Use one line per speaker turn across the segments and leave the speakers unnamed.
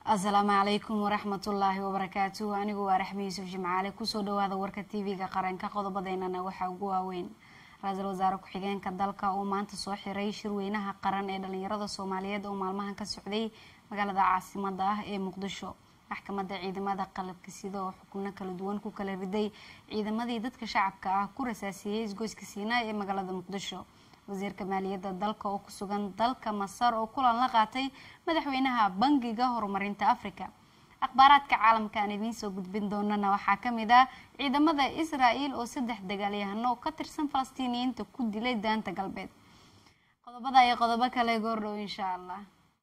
asalaamu calaykum waraxmatullaahi wabarakaatuhu anigu waa raxmi yuusuf jimcaale kusoo dhawaada warka tv-ga qaranka qodobadeynana waxaa ugu waaweyn ra-iisul wasaare ku-xigeenka dalka oo maanta soo xiray shirweynaha qaran ee dhalinyarada soomaaliyeed oo maalmahan ka socday magaalada caasimada ah ee muqdisho maxkamadda ciidamada qalabka sida oo xukubno kala duwan ku kala riday ciidamadii dadka shacabka ah ku rasaasiyey isgoyska siinaa ee magaalada muqdisho wasiirka maaliyadda dalka oo ku sugan dalka masar oo kulan la qaatay madaxweynaha bangiga horumarinta africa akhbaaraadka caalamka aan idiin soo gudbin doonana waxaa kamid ah ciidamada israel oo saddex dagaalyahano oo ka tirsan falastiiniyiinta ku dilay daanta galbeed qodobada iyo qodobo kale goordhow insha allah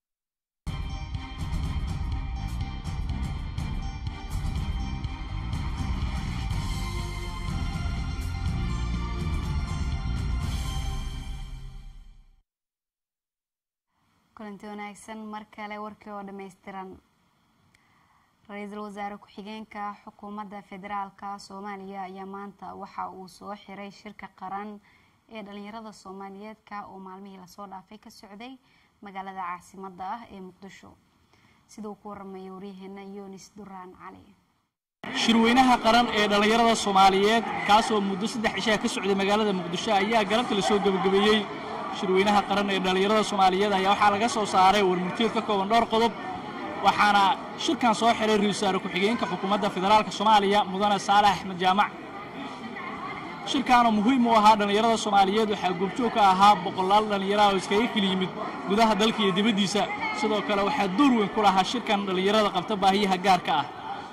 kulanti wanaagsan mar kale warkii oo dhammaystiran ra-iisul wasaare ku-xigeenka xukuumadda federaalka soomaaliya ayaa maanta waxa uu soo xiray shirka qaran ee dhalinyarada soomaaliyeedka oo maalmihii lasoo dhaafay ka socday magaalada caasimada ah ee muqdisho sida uu ku waramaya waryaheena yunis duraan cali
shirweynaha qaran ee dhallinyarada soomaaliyeed kaasoo muddo saddex cishaa ka socday magaalada muqdisho ayaa galabta lasoo gebagabeeyey shirweynaha qaran ee dhallinyarada soomaaliyeed ayaa waxaa laga soo saaray warmurtiyeed ka kooban dhowr qodob waxaana shirkan soo xiray ra-isul wasaare ku-xigeenka xukuumadda federaalka soomaaliya mudane saalax axmed jaamac shirkaanoo muhiim u ahaa dhallinyarada soomaaliyeed waxaa goobjoog ka ahaa boqolaal dhallinyaraha oo iskaga keli yimid gudaha dalka iyo dibaddiisa sidoo kale waxaa door weyn ku lahaa shirkan dhallinyarada qabta baahiyaha gaarka ah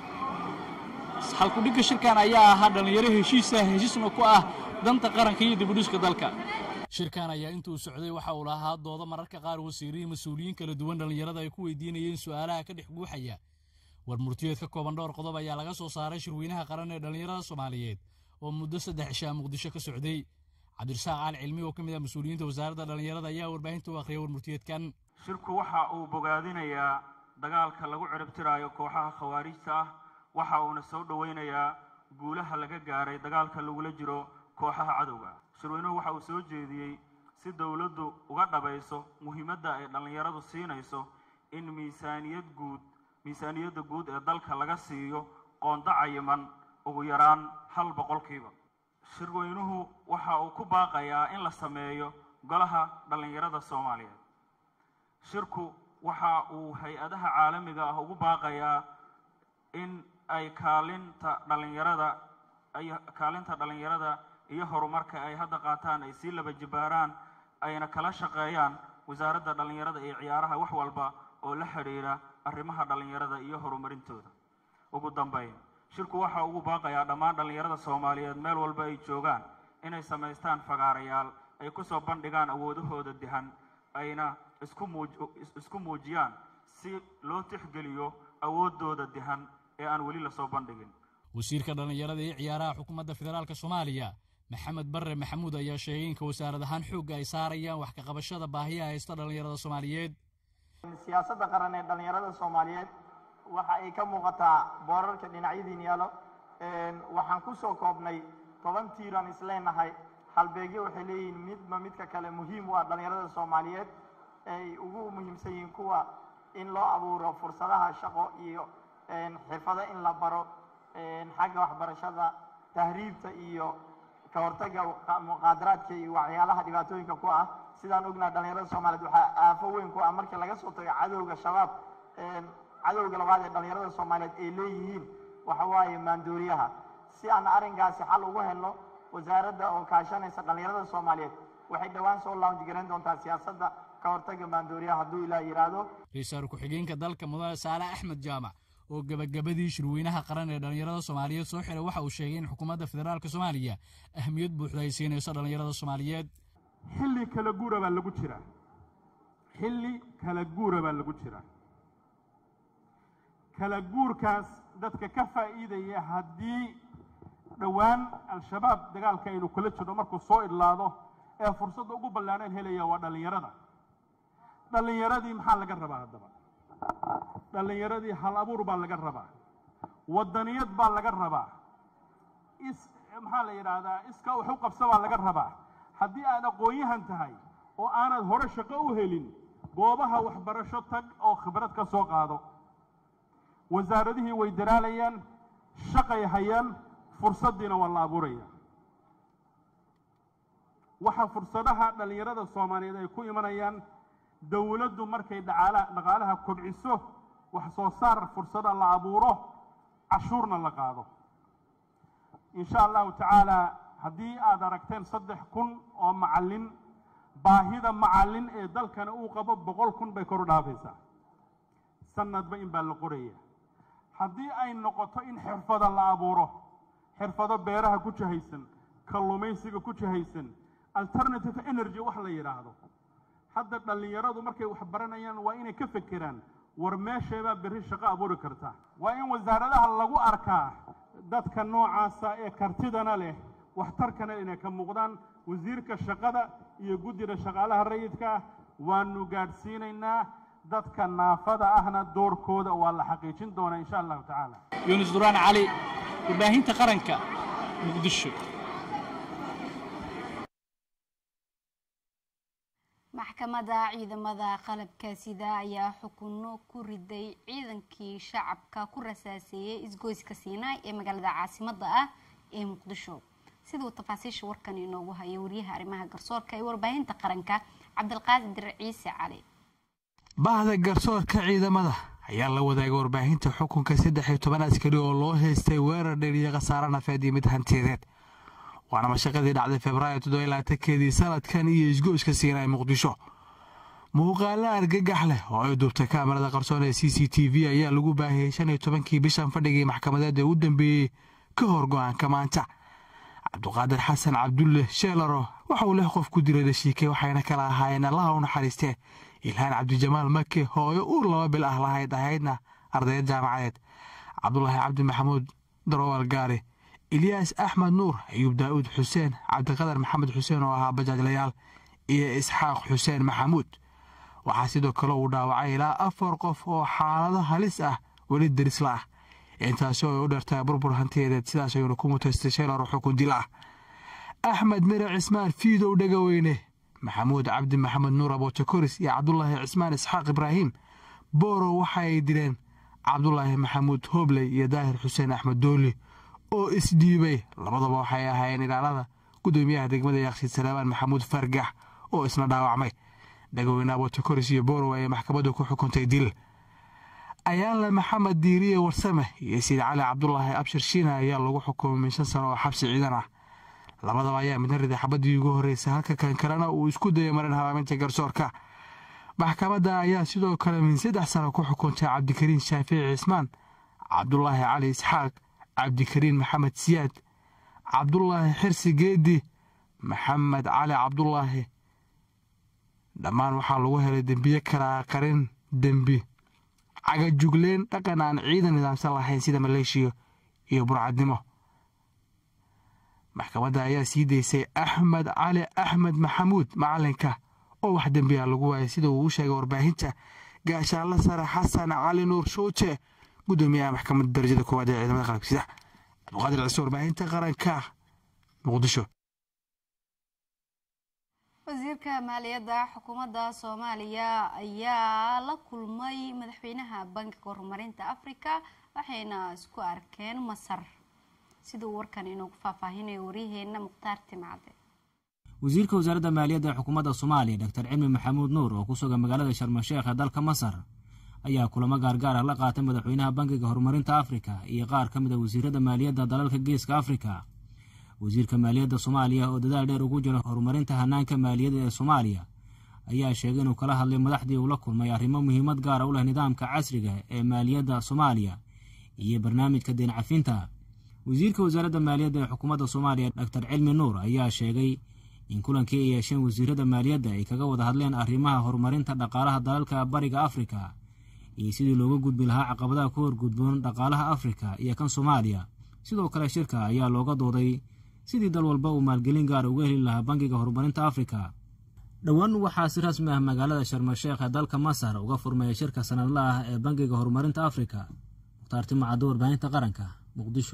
halkudhigga shirkan ayaa ahaa dhallinyaro heshiisa heshiisna ku ah danta qaranka iyo dibudhiska dalka shirkan ayaa intuu socday waxa uu lahaa doodo mararka qaar wasiirihii mas-uuliyiin kala duwan dhallinyarada ay ku weydiinayeen su'aalaha ka dhex guuxaya war murtiyeed ka kooban dhowr qodob ayaa laga soo saaray shirweynaha qaran ee dhallinyarada soomaaliyeed oo muddo saddex cishaa muqdisho ka socday cabdirasaaq caali cilmi oo ka mid ah mas-uuliyiinta wasaaradda dhallinyarada ayaa warbaahinta u akhriyay warmurtiyeedkan
shirku waxa uu bogaadinayaa dagaalka lagu ciribtiraayo kooxaha khawaarijta ah waxa uuna soo dhowaynayaa guulaha laga gaaray dagaalka lagula jiro kooxaha cadowga shirweynuhu waxa uu soo jeediyey si dowladdu uga dhabayso muhiimadda ay dhallinyaradu siinayso in miisaaniyad guud miisaaniyadda guud ee dalka laga siiyo qoonda cayiman ugu yaraan hal boqolkiiba shirweynuhu waxa uu ku baaqayaa in la sameeyo golaha dhallinyarada soomaaliyeed shirku waxa uu hay-adaha caalamiga ah ugu baaqayaa in ay kaalinta dhallinyarada ay kaalinta dhallinyarada iyo horumarka ay hadda qaataan ay sii laba jibaaraan ayna kala shaqeeyaan wasaaradda dhallinyarada iyo ciyaaraha wax walba oo la xidhiidha arrimaha dhallinyarada iyo horumarintooda ugu dambeyn shirku waxa ugu baaqayaa dhammaan dhallinyarada soomaaliyeed meel walba ay joogaan inay samaystaan fagaarayaal ay ku soo bandhigaan awoodahooda dihan ayna isku muuj isku muujiyaan si loo tixgeliyo awooddooda dihan ee aan weli lasoo bandhigin
wasiirka dhallinyarada iyo ciyaaraha xukuumadda federaalka soomaaliya maxamed barre maxamuud ayaa sheegay inka wasaarad ahaan xoogga ay saarayaan wax ka qabashada baahiyaha haysta dhallinyarada soomaaliyeed
siyaasadda qaran ee dhallinyarada soomaaliyeed waxa ay ka muuqataa boorarka dhinacyadiin yaalo waxaan ku soo koobnay toban tiiraan isleenahay halbeegyo waxay leeyihiin midba midka kale muhiim u ah dhallinyarada soomaaliyeed ay ugu muhiimsan yihiin kuwa in loo abuuro fursadaha shaqo iyo xirfado in la baro xagga waxbarashada tahriibta iyo ka hortagga muqaadaraadka iyo waxyaalaha dhibaatooyinka ku ah sidaan ognaha dhallinyarada soomaaliyeed waxaa aafo weyn ku ah markii laga soo tago cadowga shabaab cadowga labaad ee dhallinyarada soomaaliyeed ay leeyihiin waxa waaye maandooriyaha si aan arrinkaasi xal ugu helno wasaaradda oo kaashanaysa dhallinyarada soomaaliyeed waxay dhowaan soo launj garayn doontaa siyaasadda ka hortagga maandooriyaha hadduu ilaah yidhaahdo
ra-iisul ku-xigeenka dalka mudane saale axmed jaamac oo gabagabadii shirweynaha qaran ee dhallinyarada soomaaliyeed soo xiray waxa uu sheegay in xukuumadda federaalka soomaaliya ahmiyad buuxda ay siinayso dhallinyarada soomaaliyeed
xilli kala guura baa lagu jiraa xilli kala guura baa lagu jiraa kala guurkaas dadka ka faa'iidaya haddii dhowaan al-shabaab dagaalka aynu kula jirno markuu soo idlaado ee fursadda ugu ballaaneen helaya waa dhallinyarada dhallinyaradii maxaa laga rabaa haddaba dhallinyaradii hal abuur baa laga rabaa waddaniyad baa laga rabaa is maxaa la yidhaahdaa iska wax u qabsa baa laga rabaa haddii aad aqoon-yahan tahay oo aanad hore shaqo u helin goobaha waxbarasho tag oo khibrad ka soo qaado wasaaradihii way daraalayaan shaqay hayaan fursaddiina waa la abuuraya waxaa fursadaha dhallinyarada soomaaliyeed ay ku imanayaan dowladdu markay dhaqaala dhaqaalaha kobciso wax soo saar fursada la abuuro cashuurna la qaado insha allahu tacaala haddii aad aragteen saddex kun oo macallin baahida macallin ee dalkana uu qabo boqol kun bay kor u dhaafaysaa sanadba in baa la qoraya haddii ay noqoto in xirfada la abuuro xirfado beeraha ku jahaysan kalluumaysiga ku jahaysan alternative energy wax la yidhaahdo hadda dhallinyaradu markay wax baranayaan waa inay ka fekeraan war meesheebaa berri shaqo abuuri karta waa in wasaaradaha lagu arkaa dadka noocaasa ee kartidana leh waxtarkana inay ka muuqdaan wasiirka shaqada iyo guddida shaqaalaha rayidka waanu gaadhsiinaynaa dadka naafada ahna doorkooda waa la xaqiijin doonaa insha allahu tacaala
yuunus duraan cali warbaahinta qaranka muqdisho
maxkamadda ciidamada qalabka sida ayaa xukuno ku riday ciidankii shacabka ku rasaaseeyey isgoyska siinaay ee magaalada caasimada ah ee muqdisho siduu tafaasiisha warkan inoogu hayo wariyaha arrimaha garsoorka ee warbaahinta qaranka cabdilqaadir ciise cali
bahda garsoorka ciidamada ayaa la wadaagay warbaahinta xukunka saddex iyo toban askari oo loo haystay weerar dheer iyo khasaare nafeed iyo mid hantiyadeed waana mashaqadii dhacday februaayo toddobylaatankeedii sanadkan iyo isgoyska siinaay muqdisho muuqaalo argagax leh oo ay duubtay kaamarada qarsoon ee c c t v ayaa lagu baahiyey shan iyo tobankii bishan fadhigii maxkamadeed ee u dambeeyey ka hor go-aanka maanta cabduqaadir xasan cabdulle sheelaro waxa uu lix qof ku diray dhashiike waxayna kala ahaayeen allaha u naxariistee ilhaan cabdijamaal make hooyo uur laba bil ah lahayd ahaydna ardayad jaamacadeed cabdulaahi cabdi maxamuud darowal gaari ilyaas axmed nuur ayuub daa'uud xuseen cabdiqadar maxamed xuseen oo ahaa bajaajlayaal iyo isxaaq xuseen maxamuud waxaa sidoo kale uu dhaawacay ilaa afar qof oo xaalado halis ah weli darisla ah intaasi oo ay u dhartaa burbur hantiyadeed sidaas ayuuna ku mutaystay sheelaro xukun dil ah axmed mire cismaan fiidow dhegaweyne maxamuud cabdi maxamed nuur abootakoris iyo cabdulaahi cismaan isxaaq ibraahim boorow waxa ay dileen cabdulaahi maxamuud hoobley iyo daahir xuseen axmed dooli oo isdhiibay labadaba waxay ahaayeen ilaalada gudoomiyaha degmada yakshiid salaamaan maxamuud fargax oo isna dhaawacmay dhagaweyne abootakoris iyo boorow ayay maxkamaddu ku xukuntay dil ayaanle maxamed diiriye warsame iyo siid cali cabdulaahi abshir shiina ayaa lagu xukumay min shan sano oo xabsi ciidan ah labadaba ayaa midna riday xabadii ugu horreysay halka kan kalena uu isku dayay marin habaaminta garsoorka maxkamadda ayaa sidoo kale min saddex sano ku xukuntay cabdikariin shaafici cismaan cabdulaahi cali isxaaq cabdikariin maxamed siyaad cabdulaahi xirsi geedi maxamed cali cabdulaahi dhammaan waxaa lagu helay dembiye kala qarin dembi cagajugleen dhaqan aan ciidan nidaamsan lahayn sida maleeshiya iyo burcadnimo maxkamadda ayaa sii daysay axmed cali axmed maxamuud macalinka oo wax dembiya lagu waayay sida uu u sheegay warbaahinta gaashaanla sare xasan cali nuur shuute gudoomiyaha maxkamadda darajada koowaad ee ciidamada qalabka sida cabduqaadir ciise warbaahinta qaranka muqdisho
wasiirka maaliyadda xukuumadda soomaaliya ayaa la kulmay madaxweynaha bankiga horumarinta afrika waxayna isku arkeen masar siduu warkan inoogu faahfaahinayo waryaheena mukhtaar timcade
wasiirka wasaaradda maaliyadda ee xukuumadda soomaaliya doctor cilmi maxamuud nuur oo ku sugan magaalada sharmasheekh ee dalka masar ayaa kulamo gaargaar ah la qaatay madaxweynaha bankiga horumarinta afrika iyo qaar ka mid a wasiirada maaliyadda dalalka geeska afrika wasiirka maaliyadda soomaaliya oo dadaal dheer ugu jira horumarinta hanaanka maaliyadda ee soomaaliya ayaa sheegay inuu kala hadlay madaxdii uu la kulmay arrimo muhiimad gaara u leh nidaamka casriga ee maaliyadda soomaaliya iyo barnaamijka deen cafinta wasiirka wasaaradda maaliyadda ee xukuumadda soomaaliya doctor cilmi nuur ayaa sheegay in kulankii ay yeesheen wasiirada maaliyadda ay kaga wada hadleen arrimaha horumarinta dhaqaalaha dalalka bariga afrika iyo sidii looga gudbi lahaa caqabadaha ku horgudboon dhaqaalaha afrika iyo kan soomaaliya sidoo kale shirka ayaa looga dooday sidii dal walba uu maalgelin gaara uga heli lahaa bankiga horumarinta afrika dhowaan waxaa si rasmi ah magaalada sharmasheekh ee dalka masar uga furmaya shirka sanadla ah ee bankiga horumarinta afrika mukhtaar timacaddo warbaahinta qaranka muqdisho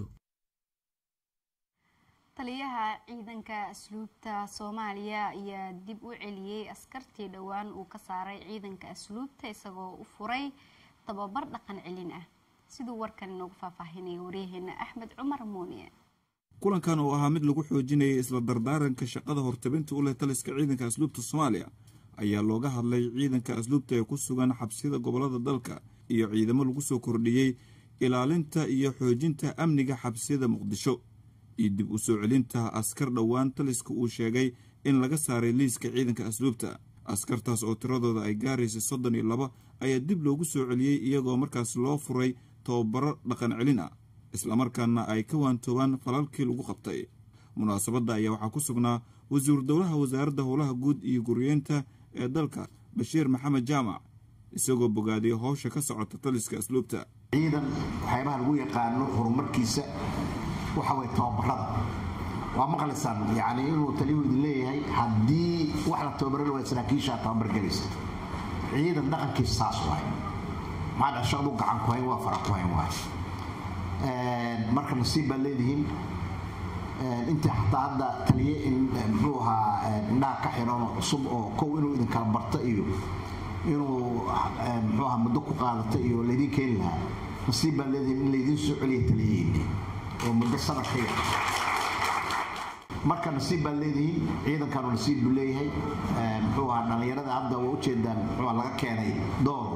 taliyaha ciidanka asluubta soomaaliya ayaa dib u celiyey askartii dhowaan uu ka saaray ciidanka asluubta isagoo u furay tababar dhaqan celin ah siduu warkan inoogu faahfaahinaya waryaheena axmed cumar muuniye
kulankan oo ahaa mid lagu xoojinayay isla dardaaranka shaqada hortabinta u leh taliska ciidanka asluubta soomaaliya ayaa looga hadlay ciidanka asluubta ee ku sugan xabsiyada gobolada dalka iyo ciidamo lagu soo kordhiyey ilaalinta iyo xoojinta amniga xabsiyada muqdisho iyo dib u soo celinta askar dhowaan taliska uu sheegay in laga saaray liiska ciidanka asluubta askartaas oo tiradooda ay gaaraysa soddon iyo laba ayaa dib loogu soo celiyey iyagoo markaas loo furay tababaro dhaqan celin ah islamarkaana ay ka waantoobaan falalkii lagu qabtay munaasabadda ayaa waxaa ku sugnaa wasiiru dowlaha wasaaradda howlaha guud iyo guryeenta ee dalka bashiir maxamed jaamac isagoo bogaadiyay howsha ka socota taliska asluubta
ciidan waxyaabaha lagu yaqaano horumarkiisa waxa way tababarada waa maqlaysaan yani inuu taliyu idin leeyahay haddii wax la tababaran waa saraakiisha tababar gelaysa ciidan dhaqankiisa saas waay maxaa shaqadu gacan ku hayn waa fara ku hayn waay marka nasiib baad leedihiin intii xataa hadda taliye muxuu ahaa indhaha ka xiran oo cusub oo kow inuu idin kala barta iyo inuu muxuu ahaa muddo ku qaadata iyo laydin keeni lahaa nasiib baad leedihiin in laydin soo celiya taliyaheeni oo muddo sanad ka yar marka nasiib baad leedihiin ciidankanu nasiib buu leeyahay muxuu ahaa dhallinyarada hadda waa ujeedaan muxuu laga keenay door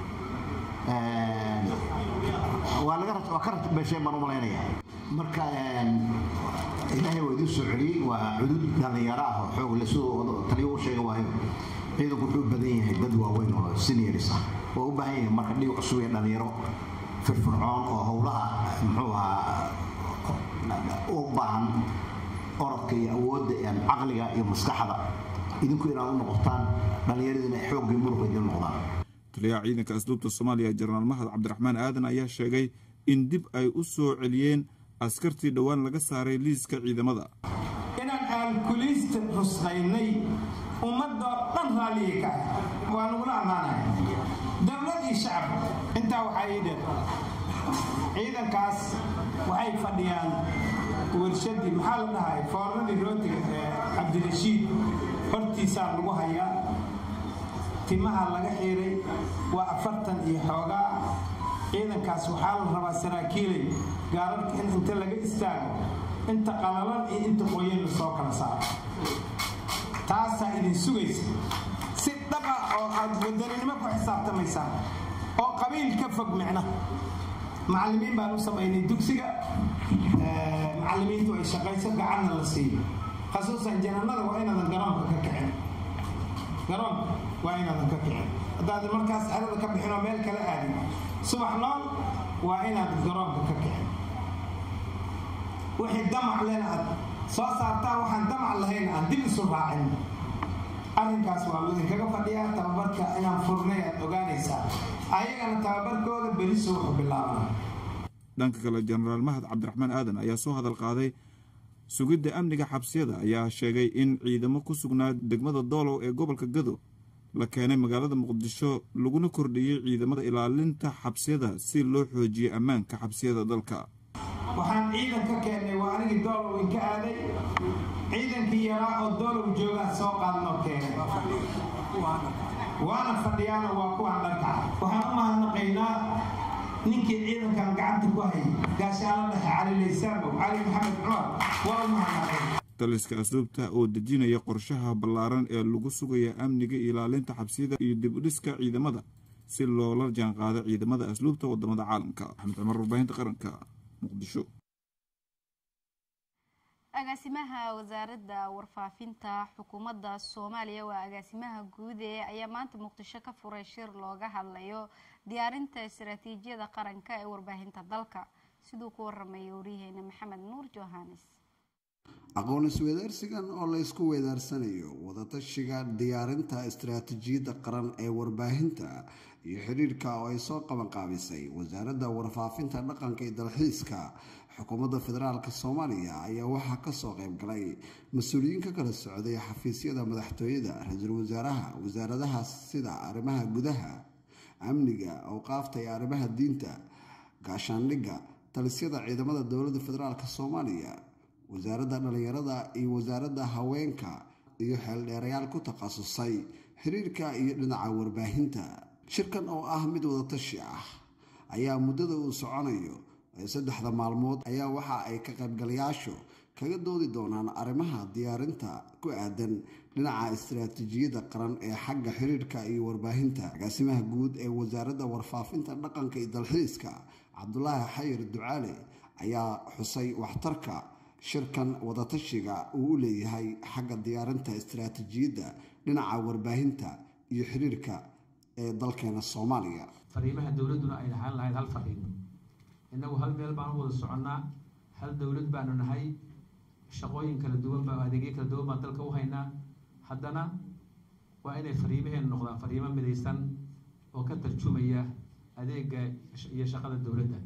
waa laga waa ka ratbeesheen baan u malaynaya marka ilaahay waa idiin soo celiyey waa cudud dhallinyaro ah oo xoog le siduu taliyo u sheega waayo ciidanku wuxuu u badan yahay dad waaweyn oo seniors ah waa u baahan yahay marka dhiig cusub iyo dhallinyaro firfircoon oo howlaha muxuu ahaa u baahan orodka iyo awoodda caqliga iyo maskaxda idinku inaad u noqotaan dhallinyaradiina xooggii muruqa idin noqdaan
taliyaha ciidanka asluubta soomaaliya jenaraal mahad cabdiraxmaan aadan ayaa sheegay in dib ay u soo celiyeen askartii dhowaan laga saaray liiska ciidamada
inaan aalkuliista rusqaynay ummadoo dhan raalliya ka ah waa nagula ammaanaya dowlad iyo shacab intaa waxaa ii dheer ciidankaas waxay fadhiyaan warshadii maxaa la dhahay foornadii rootiga ee cabdirashiid hortiisaa lagu hayaa timaha laga xiiray waa afartan iyo xoogaa ciidankaas waxaa la rabaa saraakiilay gaararka in inta laga istaago inta qalalan iyo inta qoyan la soo kala saaro taasaa idin sugaysa si dhaba oo aad wadaninimo ku xisaabtamaysaan oo qabiil ka fog micna macallimiin baan u samaynay dugsiga macallimiintu ay shaqayso gacanna la siiyo khasuusan jananada waa inaadan garoonka ka kicin garoonka waa inaadan ka kicin haddaadan markaas xerada ka bixin oo meel kala aadin subax nool waa inaad garoonka ka kicin wixii damac lena aad soo saartaan waxaan damac lahayn aan dib isu raacin arrinkaas waa idinkaga fadhiyaa tababarka inaan furnay aad ogaanaysaa ayagana tababarkooda beriso wuxuu bilaabana
dhanka kale jenaraal mahad cabdiraxmaan aadan ayaa soo hadal qaaday sugidda amniga xabsiyada ayaa sheegay in ciidamo ku sugnaa degmada doolow ee gobolka gado la keenay magaalada muqdisho laguna kordhiyey ciidamada ilaalinta xabsiyada si loo xoojiyo ammaanka xabsiyada dalka
waxaan ciidan ka keennay waa anigii doolow inka aaday ciidankii yaraa oo doolow joogaa soo qaadnoo keenay waana fadhiyaana waa kuwaan dhanka waxaan u mahadnaqaynaa ninkii ciidankan gacanta ku hayay gaashaala dhexe cali laysaabow cali maxamed cumar waa u mahadnaqay
taliska asluubta oo dejinaya qorshaha ballaaran ee lagu sugaya amniga ilaalinta xabsiyada iyo dib u dhiska ciidamada si loola jaanqaado ciidamada asluubta wadamada caalamka axmed cumar warbaahinta qaranka muqdisho
agaasimaha wasaaradda warfaafinta xukuumadda soomaaliya waa agaasimaha guud ee ayaa maanta muqdisho ka furay shir looga hadlayo diyaarinta istaraatiijiyada qaranka ee warbaahinta dalka siduu ku waramaya waryaheena maxamed nuur johanes
aqoon isweydaarsigan oo la ysku weydaarsanayo wadatashiga diyaarinta istaraatiijiyadda qaran ee warbaahinta iyo xidhiirka oo ay soo qabanqaabisay wasaaradda warfaafinta dhaqanka iyo dalxiiska xukuumadda federaalk soomaaliya ayaa waxaa kasoo qeybgalay mas-uuliyiin ka kala socday xafiisyada madaxtooyada ra-iisul wasaaraha wasaaradaha sida arrimaha gudaha amniga awqaafta iyo arrimaha diinta gaashaandhigga talisyada ciidamada dowladda federaalk soomaaliya wasaaradda dhallinyarada iyo wasaaradda haweenka iyo xeeldheerayaal ku takhasusay xiriirka iyo dhinaca warbaahinta shirkan oo ah mid wadatashi ah ayaa muddada uu soconayo ee saddexda maalmood ayaa waxa ay ka qaybgalayaashu kaga doodi doonaan arrimaha diyaarinta ku aadan dhinaca istaraatiijiyadda qaran ee xagga xiriirka iyo warbaahinta agaasimaha guud ee wasaaradda warfaafinta dhaqanka iyo dalxiiska cabdulaahi xayir ducaale ayaa xusay waxtarka shirkan wadatashiga uu u leeyahay xagga diyaarinta istaraatiijiyadda dhinaca warbaahinta iyo xiriirka ee dalkeena soomaaliya
fariimaha dowladduna ay ahaan lahayd hal fariin innagu hal meel baan u wada soconnaa hal dowlad baanu nahay shaqooyin kala duwan baa adeegyo kala duwan baan dalka u haynaa haddana waa inay fariimaheenu noqdaan fariimo midaysan oo ka tarjumaya adeega iyo shaqada dowladda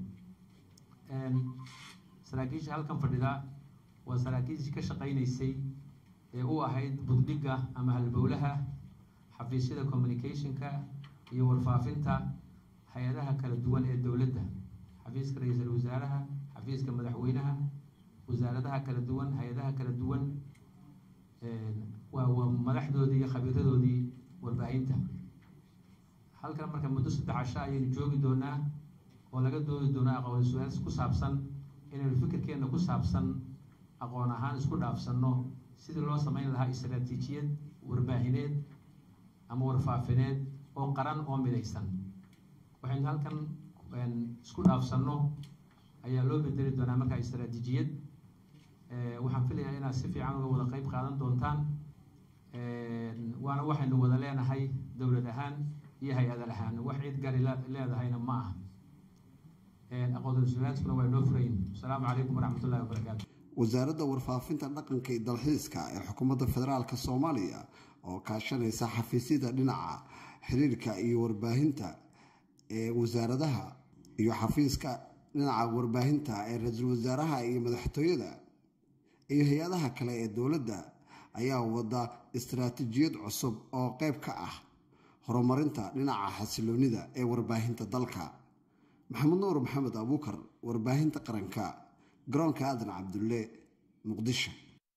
saraakiisha halkan fadhida waa saraakiishii ka shaqaynaysay ee u ahayd buddhigga ama halbowlaha xafiisyada communicationka iyo warfaafinta hay-adaha kala duwan ee dowladda xafiiska ra-iisul wasaaraha xafiiska madaxweynaha wasaaradaha kala duwan hay-adaha kala duwan waa waa madaxdoodii iyo khabiiradoodii warbaahinta halkan marka muddo saddex casho ayaynu joogi doonaa oo laga doodi doonaa aqoon su-aal ku saabsan inaynu fikirkeenna ku saabsan aqoon ahaan isku dhaafsanno sidii loo samayn lahaa istaraatiijiyad warbaahineed ama warfaafineed oo qaran oo midaysan waxaynu halkan isku dhaafsanno ayaa loo bedeli doonaa markaa istaraatiijiyad waxaan filayaa inaad si fiican uga wada qeyb qaadan doontaan waana waxaynu wada leenahay dowlad ahaan iyo hay-adal ahaan wax cid gari leedahayna ma aha aqoonsulaaskuna waa noo furayn asalaamu calaykum waraxmatullahi wabarakaatu
wasaaradda warfaafinta dhaqanka iyo dalxiiska ee xukuumadda federaalk soomaaliya oo kaashanaysa xafiisyada dhinaca xiriirka iyo warbaahinta ee wasaaradaha iyo xafiiska dhinaca warbaahinta ee ra-iisul wasaaraha iyo madaxtooyada iyo hay-adaha kale ee dowladda ayaa wada istaraatiijiyad cusub oo qeyb ka ah horumarinta dhinaca xasiloonida ee warbaahinta dalka maxamed nuur maxamed abuukar warbaahinta qaranka garoonka aadan cabdulle muqdisho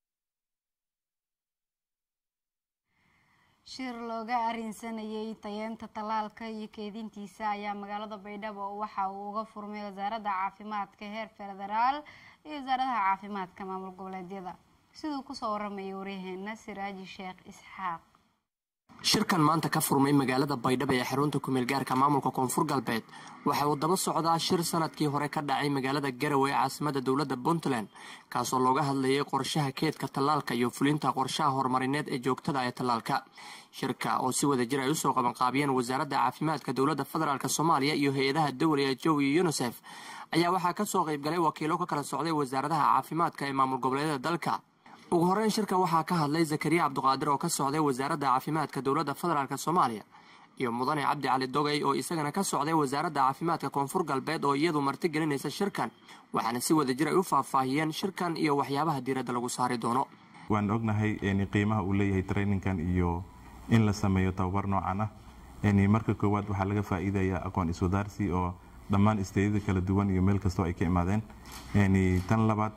shir looga arinsanayay tayeenta tallaalka iyo keedintiisa ayaa magaalada baydhabo waxa uu uga furmay wasaaradda caafimaadka heer federaal iyo wasaaradaha caafimaadka maamul goboleedyada siduu kusoo waramayay waryaheena siraaji sheekh isxaaq
shirkan maanta ka furmay magaalada baydhabo ee xarunta kumeel gaarka maamulka koonfur galbeed waxa uu daba socdaa shir sanadkii hore ka dhacay magaalada garowe ee caasimada dowladda puntland kaasoo looga hadlayay qorshaha keedka tallaalka iyo fulinta qorshaha horumarineed ee joogtada ee tallaalka shirka oo si wada jir ay usoo qabanqaabiyeen wasaaradda caafimaadka dowladda federaalk soomaaliya iyo hay-adaha dowliga jow iyo yunisef ayaa waxaa kasoo qaybgalay wakiilo ka kala socday wasaaradaha caafimaadka ee maamul goboleedyada dalka ugu horeyn shirka waxaa ka hadlay zakariya cabduqaadir oo ka socday wasaaradda caafimaadka dowladda federaalk soomaaliya iyo mudane cabdi cali dogay oo isagana ka socday wasaaradda caafimaadka koonfur galbeed oo iyadu martigelinaysa shirkan waxaana si wada jir ay u faahfaahiyeen shirkan iyo waxyaabaha diiradda lagu saari doono
waan ognahay qiimaha uu leeyahay traininkan iyo in la sameeyo tababar noocan ah marka koowaad waxaa laga faa'iidayaa aqoon iswadaarsi oo dhammaan isteedyada kala duwan iyo meel kastoo ay ka imaadeen tan labaad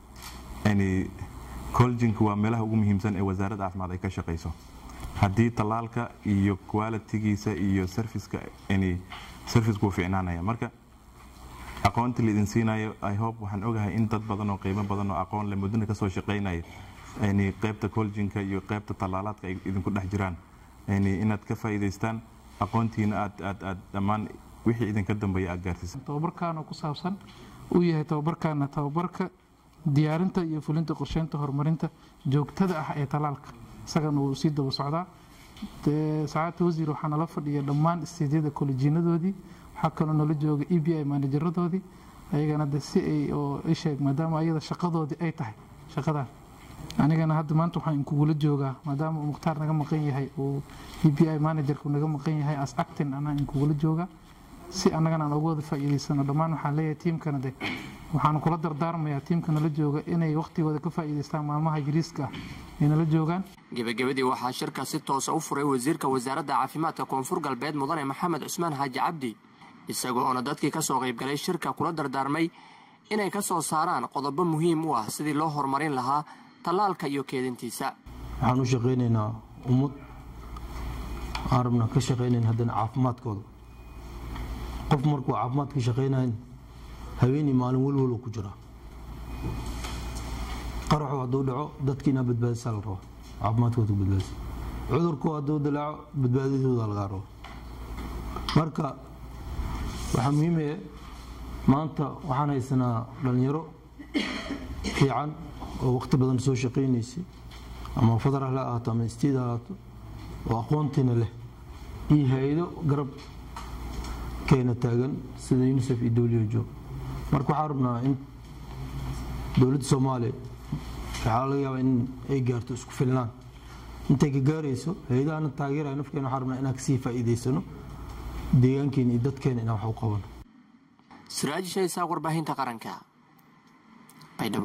coljinku waa meelaha ugu muhiimsan ee wasaaradda caafimaad ay ka shaqayso haddii tallaalka iyo qualitigiisa iyo serviceka serviceka wuu ficnaanaya marka aqoonta laidin siinayo i hope waxaan ogahay in dad badan oo qiimo badan oo aqoon le muddana kasoo shaqaynaya qaybta coljinka iyo qaybta tallaalaadka ay idinku dhex jiraan inaad ka faa'iidaystaan aqoontiina aad aad aad dhammaan wixii idinka dambeeya aad gaarsiisan
tababarkaana ku saabsan uu yahay tababarkaana tababarka diyaarinta iyo fulinta qorsheynta horumarinta joogtada ah ee talaalka isagana uu sii daba socdaa sacaadta wasiir waxaa nala fadhiya dhammaan istiidyada kolejinadoodii waxaa kaloo nala jooga e b i maanajaradoodii ayagana de si ay oo isheeg maadaama ayada shaqadoodii ay tahay shaqadan anigana hadda maanta waxaan inkugula joogaa maadaama uu mukhtaar naga maqan yahay uu e b i managerku naga maqan yahay as actin anaa inkugula joogaa si annagana aan uga wada faa'iidaysano dhammaan waxaan leeyahay tiimkana de waxaan kula dardaarmayaa tiimka nala jooga inay wakhtigooda ka faa'iidaystaan maalmaha yariiska ah ay nala joogaan
gebagabadii waxaa shirka si toosa u furay wasiirka wasaaradda caafimaadka koonfur galbeed mudane maxamed cusmaan xaaji cabdi isagoo oona dadkii kasoo qaybgalay shirka kula dardaarmay inay ka soo saaraan qodobo muhiim u ah sidii loo horumarin lahaa tallaalka iyo keedintiisa
waxaan u shaqaynaynaa ummad aan rabna ka shaqaynayn haddana caafimaadkooda qof markuu caafimaadka shaqaynayn haweenii maalin welwal ku jiraa qaraxu hadduu dhaco dadkiina badbaadisaa la rabo caafimaadkooda badbaadisa cudurku hadduu dilaaco badbaadadooda lagaa rabo marka waxaa muhiimaya maanta waxaan haysanaa dhallinyaro fiican oo waqti badan soo shaqaynaysay ama federal ha ahaato ama state ha ahaato oo aqoontiina leh iyo hay-ado garab keena taagan sida unicef iyo who marka waxaan rabnaa in dowladda soomaaliya waxaa laga yaabaa in ay gaarto isku filnaan intay ka gaarayso hay-adahana taageeraya nafkeena waxaan rabnaa inaan kasii faa'iidaysano deegaankeena iyo dadkeena inaan wax u qabano
siraaji shaysaa warbaahinta qaranka baydhabo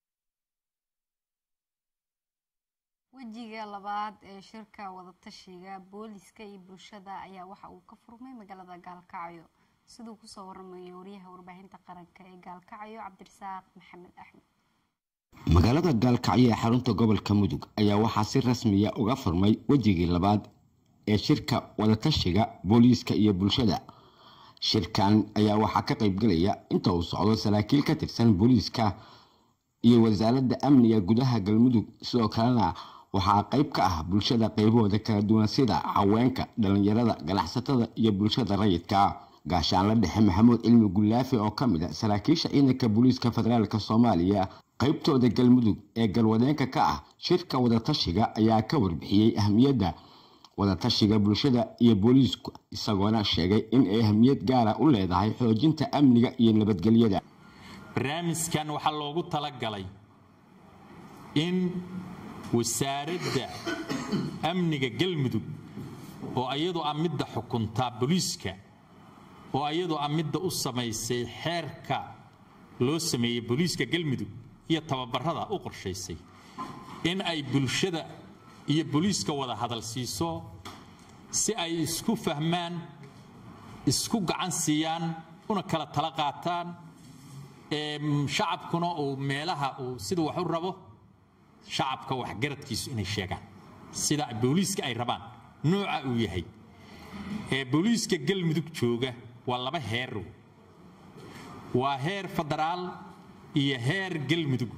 wejiga labaad ee shirka wadatashiga booliska iyo bulshada ayaa waxa uu ka furmay magaalada gaalkacyo siduu kusoo waramayo wariyaha warbaahinta qaranka ee gaalkacyo cabdirasaaq maxamed axmed
magaalada gaalkacyo ee xarunta gobolka mudug ayaa waxaa si rasmiya uga furmay wejigii labaad ee shirka wadatashiga booliiska iyo bulshada shirkan ayaa waxaa ka qaybgelaya inta uu socdo saraakiil ka tirsan booliiska iyo wasaaradda amniga gudaha galmudug sidoo kalena waxaa qayb ka ah bulshada qaybahooda kala duwan sida haweenka dhalinyarada ganacsatada iyo bulshada rayidka gaashaanla dhexe maxamuud cilmi gulaafi oo ka mid a saraakiisha ciidanka booliiska federaalk soomaaliya qaybtooda galmudug ee galwadeenka ka ah shirka wadatashiga ayaa ka warbixiyey ahmiyadda wadatashiga bulshada iyo booliisku isagoona sheegay in ay ahmiyad gaara u leedahay xoojinta amniga iyo nabadgelyada
barnaamijkan waxaa loogu talagalay in wasaaradda amniga galmudug oo iyadoo ah midda xukuntaa booliiska oo iyadoo ah midda u samaysay xeerka loo sameeyey booliiska galmudug iyo tababarada u qorshaysay in ay bulshada iyo booliiska wada hadal siiso si ay isku fahmaan isku gacan siiyaan una kala tala qaataan shacabkuna uu meelaha uu siduu wax u rabo shacabka waxgaradkiisu inay sheegaan sida booliiska ay rabaan nooca uu yahay booliiska galmudug jooga waa laba heerow waa heer federaal iyo heer galmudug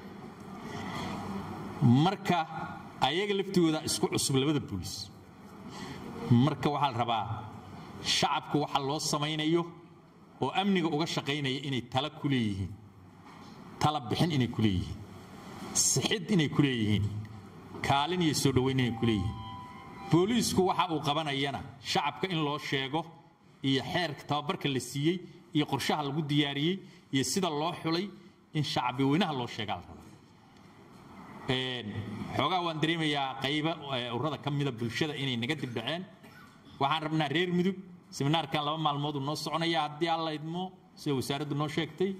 marka ayaga laftigooda isku cusub labada booliis marka waxaa la rabaa shacabku waxa loo samaynayo oo amniga uga shaqaynaya inay tala ku leeyihiin tala bixin inay ku leeyihiin sixid inay ku leeyihiin kaalin iyo soo dhoweyn inay ku leeyihiin booliisku waxa uu qabanayana shacabka in loo sheego iyo xeerka tababarka la siiyey iyo qorshaha lagu diyaariyey iyo sida loo xulay in shacbi weynaha loo sheegaa la rabaa xoogaa waan dareemayaa qayba urada ka mida bulshada inay naga dibdhaceen waxaan rabnaa reer mudug seminaarkan laba maalmood uu noo soconaya haddii alla idmo sida wasaaraddu noo sheegtay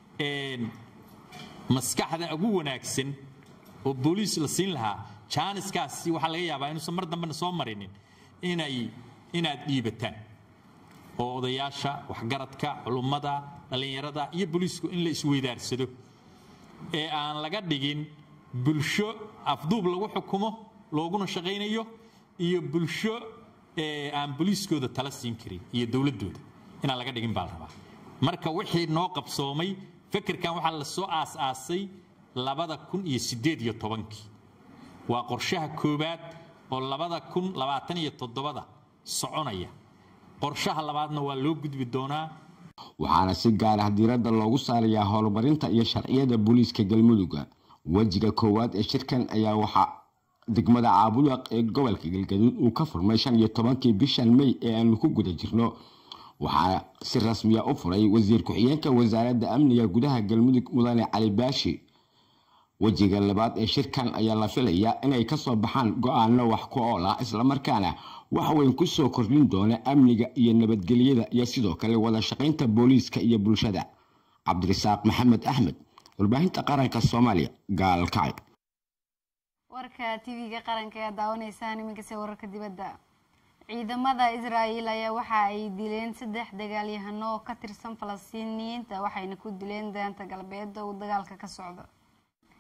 maskaxda ugu wanaagsan oo booliis la siin lahaa jaaniskaasi waxaa laga yaabaa inuusan mar dambena soo marinin inay inaad dhiibataan oo odayaasha waxgaradka culummada dhallinyarada iyo booliisku in la isweydaarsado ee aan laga dhigin bulsho afduub lagu xukumo looguna shaqaynayo iyo bulsho aan booliiskooda tala siin karin iyo dowladooda inaan laga dhigin baa la rabaa marka wixii noo qabsoomay fekerkan waxaa la soo aas-aasay labada kun iyo sideed iyo tobankii waa qorshaha koowaad oo labada kun labaatan iyo toddobada soconaya qorshaha labaadna waa loo gudbi doonaa
waxaana si gaar ah diiradda loogu saarayaa horumarinta iyo sharciyada booliiska galmudugga wejiga koowaad ee shirkan ayaa waxaa degmada caabudaq ee gobolka galgaduud uu ka furmay shan iyo tobankii bishan mey ee aanu ku guda jirno waxaa si rasmiya u furay wasiir ku-xigeenka wasaaradda amniga gudaha galmudug mudane cali baashi wejiga labaad ee shirkan ayaa la filayaa inay kasoo baxaan go-aano wax ku ool ah islamarkaana wax weyn kusoo kordhin doona amniga iyo nabadgelyada iyo sidoo kale wada shaqaynta booliiska iyo bulshada cabdirasaaq maxamed axmed warbaahinta qaranka soomaaliya gaalkacyo
warka tv-ga qaranka ayaa daawanaysaan iminkase wararka dibadda ciidamada israa'el ayaa waxa ay dileen saddex dagaalyahano oo ka tirsan falastiiniyiinta waxayna ku dileen daanta galbeed uu dagaalka ka socdo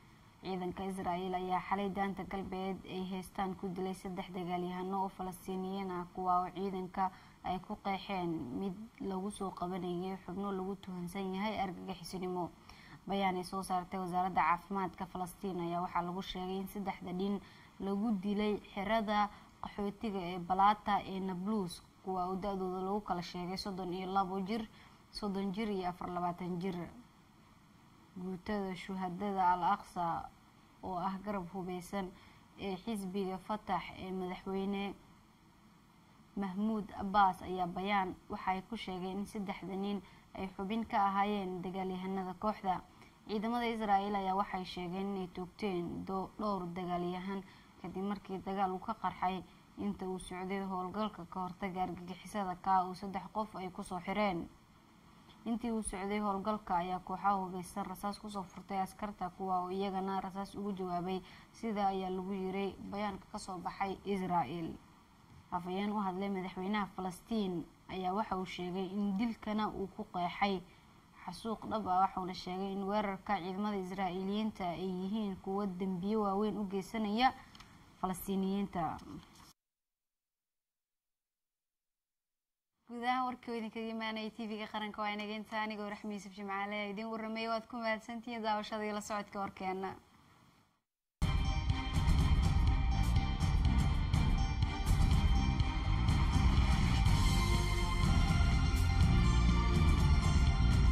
ciidanka israa'iil ayaa xalay daanta galbeed ay heystaan ku dilay saddex dagaalyahano oo falastiiniyiin ah kuwa oo ciidanka ay ku qeexeen mid lagu soo qabanayay xubno lagu tuhansan yahay argagixisinimo bayaan ay soo saartay wasaaradda caafimaadka falastiin ayaa waxaa lagu sheegay in saddexda dhin lagu dilay xerada qaxootiga ee balata ee nablus kuwa oo da-dooda lagu kala sheegay soddon iyo labo jir soddon jir iyo afar labaatan jir guutada shuhadada al aqsa oo ah garab hubeysan ee xisbiga fatax ee madaxweyne mahmuud abbaas ayaa bayaan waxaay ku sheegeen in saddexda nin ay xubin ka ahaayeen dagaalyahanada kooxda ciidamada israa'iil ayaa waxay sheegeen inay toogteen dhowr dagaalyahan kadib markii dagaal uu ka qarxay inta uu socday howlgalka ka hortaga argagixisada kaa uu saddex qof ay kusoo xireen intii uu socday howlgalka ayaa kooxaha hubeysan rasaas kusoo furtay askarta kuwa oo iyagana rasaas ugu jawaabay sida ayaa lagu yiray bayaanka kasoo baxay israa'iil afayeen u hadlay madaxweynaha falastiin ayaa waxa uu sheegay in dilkana uu ku qeexay xasuuq dhab ah waxauna sheegay in weerarka ciidamada israa'iiliyiinta ay yihiin kuwo dembiyo waaweyn u geysanaya falastiiniyiinta guudahaan warkii oo idinkaga imaanaya tv-ga qaranka waa inaga inta anigoo raxmi yuusuf jimcaale idin warramay waad ku mahadsantihiin daawashada iyo la socodka warkeena